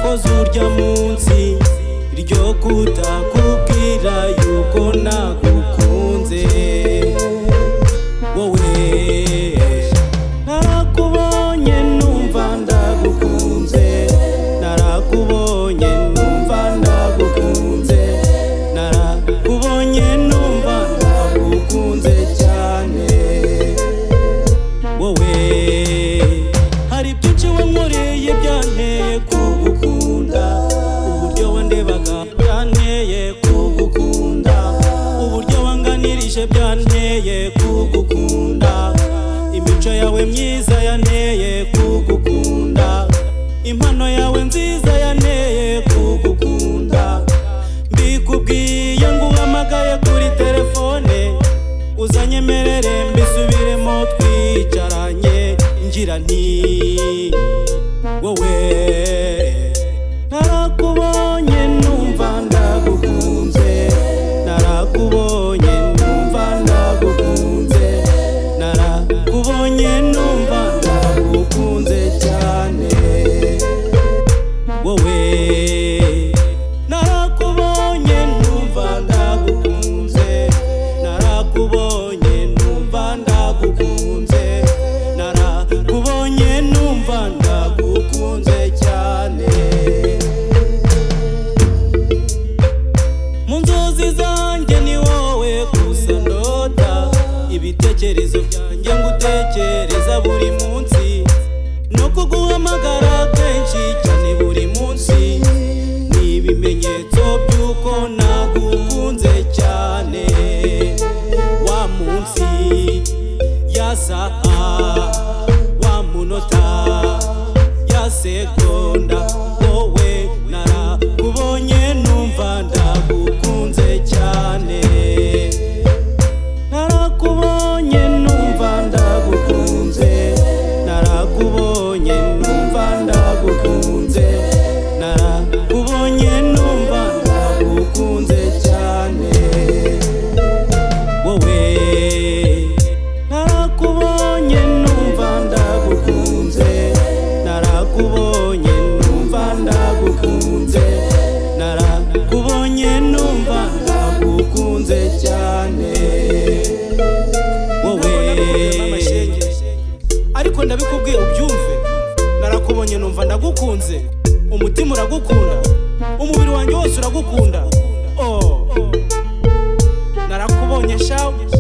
ujya munsi iryo kutakubwira yuko nagukunze wowe narakubonye numva ndagukunze narakubonye numva ndagukunze narakubonye numva ndagukunze cyane wowe hari byinshi wankoreye byanteye kugukunda uburyo wandebaga byanteye kugukunda uburyo wanganirije byanteye kugukunda imico yawe myiza yanteye kugukunda impano yawe nziza yanteye kugukunda mbikubwiye ngo uhamagaye kuri telefone uzanyemerere mbisubiremo twicaranye ngira nti wowe narakubonye numva ndagukunze narakubonye numva ndagukunze narakubonye numva ndagukunze cyane wowe narakubonye numva ndagukunze narakubonye numva ndagukunze narakubonye numva ndagukunze cyane mu nzozi zanjye ni wowe gusa ndota ibitekerezo byanjye ngutekereza buri munsi no kuguhamagara kenshi cyane buri munsi ni ibimenyetso by'uko nagukunze cyane wa munsi ya saha wa munota ya segonda wowe narakubonye numva ndagukunze cyane narakubonye numva ndagukunze narakubonye numva ndagukunze narakubonye numva ndagukunze cyane wowe narakubonye numva ndagukunze narakubonye numva ndagukunze narakubonye numva ndagukunze cyane wowe ariko ndabikubwiye ubyumve narakubonye numva ndagukunze umutima uragukunda umubiri wanjye wose uragukunda oh narakubonye shawe